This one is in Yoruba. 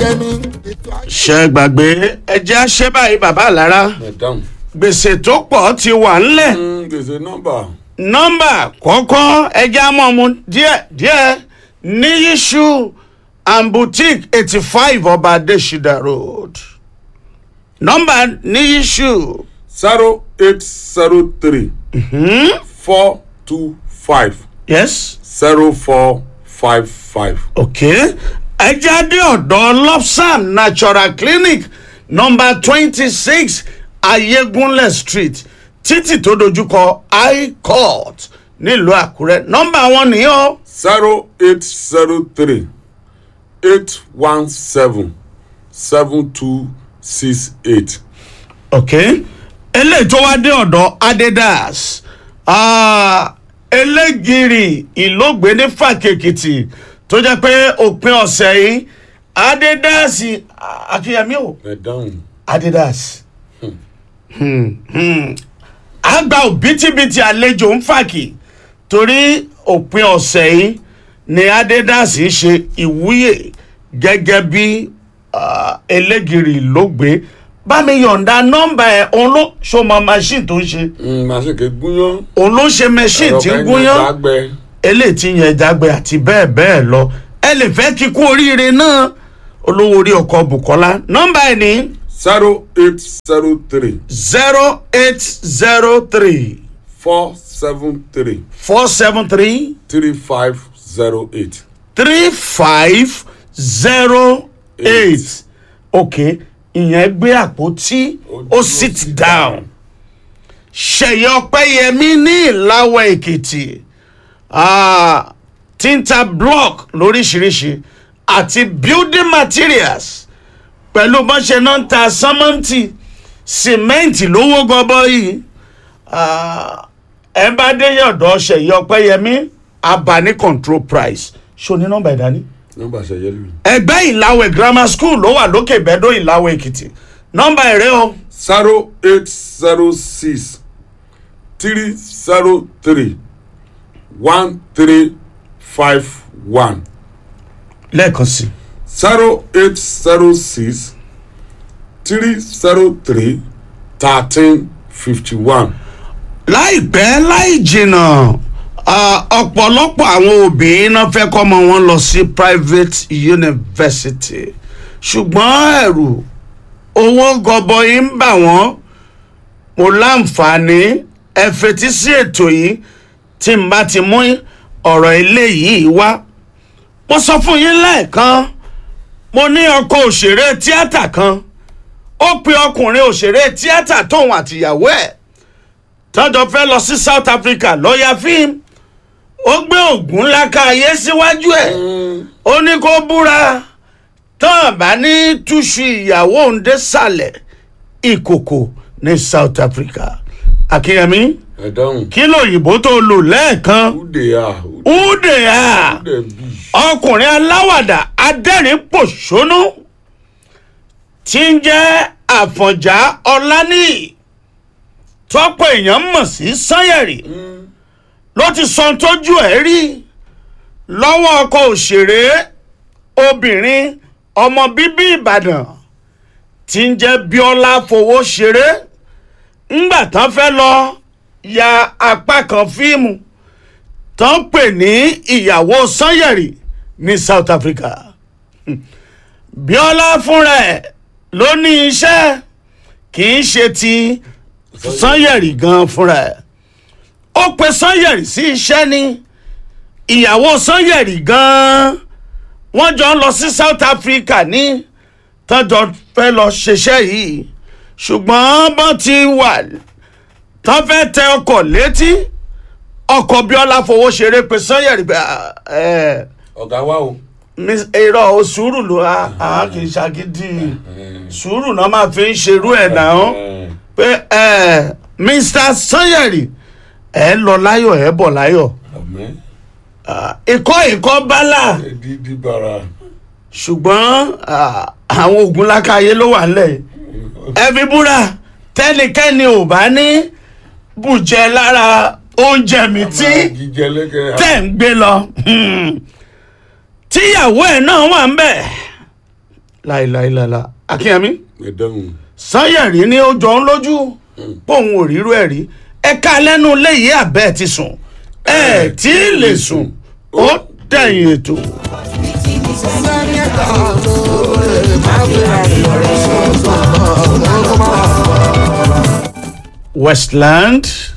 yẹmi. ètò ayé ṣe gbàgbé ẹjẹ́ àṣẹ báyìí bàbá àlára madam gbèsè tó pọ̀ ti wà ńlẹ̀ mm, gbèsè nọ́mbà nọ́mbà kọ́kọ́ ẹjẹ́ amọ̀mu díẹ̀ díẹ̀ ní yíṣu and boutique eighty five ọba adesida road nọ́mbà ní yíṣu zero eight zero three four two five yes zero four five five. okay ẹjẹ́ adé ọ̀dọ́ lopsam natural clinic nọ́mbà twenty six ayégunlẹ̀ street títì tó dojúkọ high court nílùú àkúrẹ́ nọ́mbà wọn nìyẹn o. zero eight zero three eight one seven seven two six eight. ok eléyìí tó wá dé ọ̀dọ̀ adidas ah, elégiri ìlógbé ní fàkèkìtì tó jẹ́ pé òpin ọ̀sẹ̀ yìí adidas akínyẹmí o madam adidas Hmm, hmm. a gba òbítíbitì àlejò ń fàkì torí òpin ọ̀sẹ̀ yìí ni adidas ṣe ìwúyè gẹ́gẹ́ bí ah, elégiri ìlógbé bá mi yọ̀ǹda nọ́mbà ẹ̀ òun ló ṣọmọ machine tó ń ṣe màsíkè gúnyán. òun ló ṣe machine tí ń gúnyán gbàgbẹ. eléyìí tí yẹn jágbe àti bẹ́ẹ̀ bẹ́ẹ̀ lọ ẹ lè fẹ́ kíkú oríire náà olówó orí ọkọ̀ bukola nọ́mbà ẹ̀ ní zero eight zero three zero eight zero three four seven three four seven three three five zero eight. three five zero eight ok ìyẹn gbé àpótí ó sit down ṣèyí ọpẹyẹmí ní ìlàwọ èkìtì ah, tinta block lóríṣiríṣi àti building materials pẹ̀lú bọ́n ṣe náà ń ta sọ́mọ́ǹtì sìmẹ́ǹtì lówó gọbọ́ yìí ah, ẹ bá dé yọ̀dọ̀ ṣèyí ọpẹyẹmí abani control price ṣó ní nọ́mbà ìdání nọ́mbà ṣẹyẹ lù. ẹgbẹ́ ìlàwẹ̀ grammar school ló wà lókè bẹ́dọ̀ ìlàwẹ̀ èkìtì nọ́mbà ẹ̀rẹ́ o zero eight zero six three zero three one three five one lẹ́ẹ̀kan sí zero eight zero six three zero three thirteen fifty one. láìpẹ́ láì jìnnà ah, ọ̀pọ̀lọpọ̀ àwọn òbí náà fẹ́ kọ́ ọmọ wọn lọ sí private university ṣùgbọ́n ẹ̀rù owó gọbọi ń bà wọ́n mo láǹfààní ẹ fetí sí ètò yìí tí n bá ti mú ọ̀rọ̀ eléyìí wá mo sọ fún yín lẹ́ẹ̀kan mo ní ọkọ òṣèré tíátà kan ó pe ọkùnrin òṣèré tíátà tóun àtìyàwó ẹ̀ tọ́jọ́ fẹ́ lọ sí south africa lọ́ọ́yà fíìmù ó gbé ògùn ńlá ká ayé síwájú ẹ̀ ó ní kó búra tán bá ní túṣu ìyàwó òǹdé sàlẹ̀ ìkòkò ní south africa akínyẹmí ẹ dáhùn. kí lóyìnbó tó lò lẹ́ẹ̀kan ude a údè á ude bi. ọkùnrin aláwàdà adẹ́rìn pòṣónú tí ń jẹ́ àfọ̀njá ọláníyì tọ́pọ̀ èèyàn mọ̀ sí sanyẹ̀rì ló ti sọ ohun tójú ẹ̀ rí lọ́wọ́ ọkọ̀ òṣèré obìnrin ọmọ bíbí ìbàdàn tí ń jẹ́ bíọ́lá fowó ṣeré ńgbà tán fẹ́ lọ ya apá kan fíìmù tán pè ní ìyàwó sanyẹ̀rì ní south africa bíọ́lá fúnra ẹ̀ ló ní iṣẹ́ kì í ṣe ti sanyẹ̀rì gan fúnra ẹ̀ ó pe sanyẹ̀rì sí iṣẹ́ ni ìyàwó sanyẹ̀rì gan wọ́n jọ ń lọ sí south africa ní tọ́jọ́ fẹ́ lọ ṣiṣẹ́ yìí ṣùgbọ́n bọ́n ti wà tán fẹ́ tẹ ọkọ̀ létí ọkọ̀ bíọ́lá fowó ṣeré pe sanyẹ̀rì pé ẹ̀ ọ̀gá wa o. Miss- irọ́ o sùúrù ló a a kì í ṣàgídí sùúrù náà máa fi ń ṣerú ẹ̀ náà pé ẹ mr sanyẹ̀rì ẹ lọ láyọ̀ ẹ bọ̀ láyọ̀ àmín. ikọ́ ikọ́ bálà dídí bara. ṣùgbọ́n ah, àwọn oògùn lákàyè ló wà nílẹ̀ yìí. ẹ fi búra tẹ́nikẹ́ni ò bá ní bùjẹ lára oúnjẹ mi tí jíjẹ lẹ́kẹ̀ẹ́. tẹ̀ ń gbé lọ hmm, tíyàwó ẹ̀ náà wà ń bẹ̀ láìláìláìlá akínyẹmí ẹ dáhùn sanyẹ̀rí ni ó jọ ń lójú póun ò rírú ẹ̀ rí ẹ̀ka lẹ́nu léyìí àbẹ́ ti sùn ẹ̀ tí ì lè sùn ó dẹ̀yìn ètò. Westland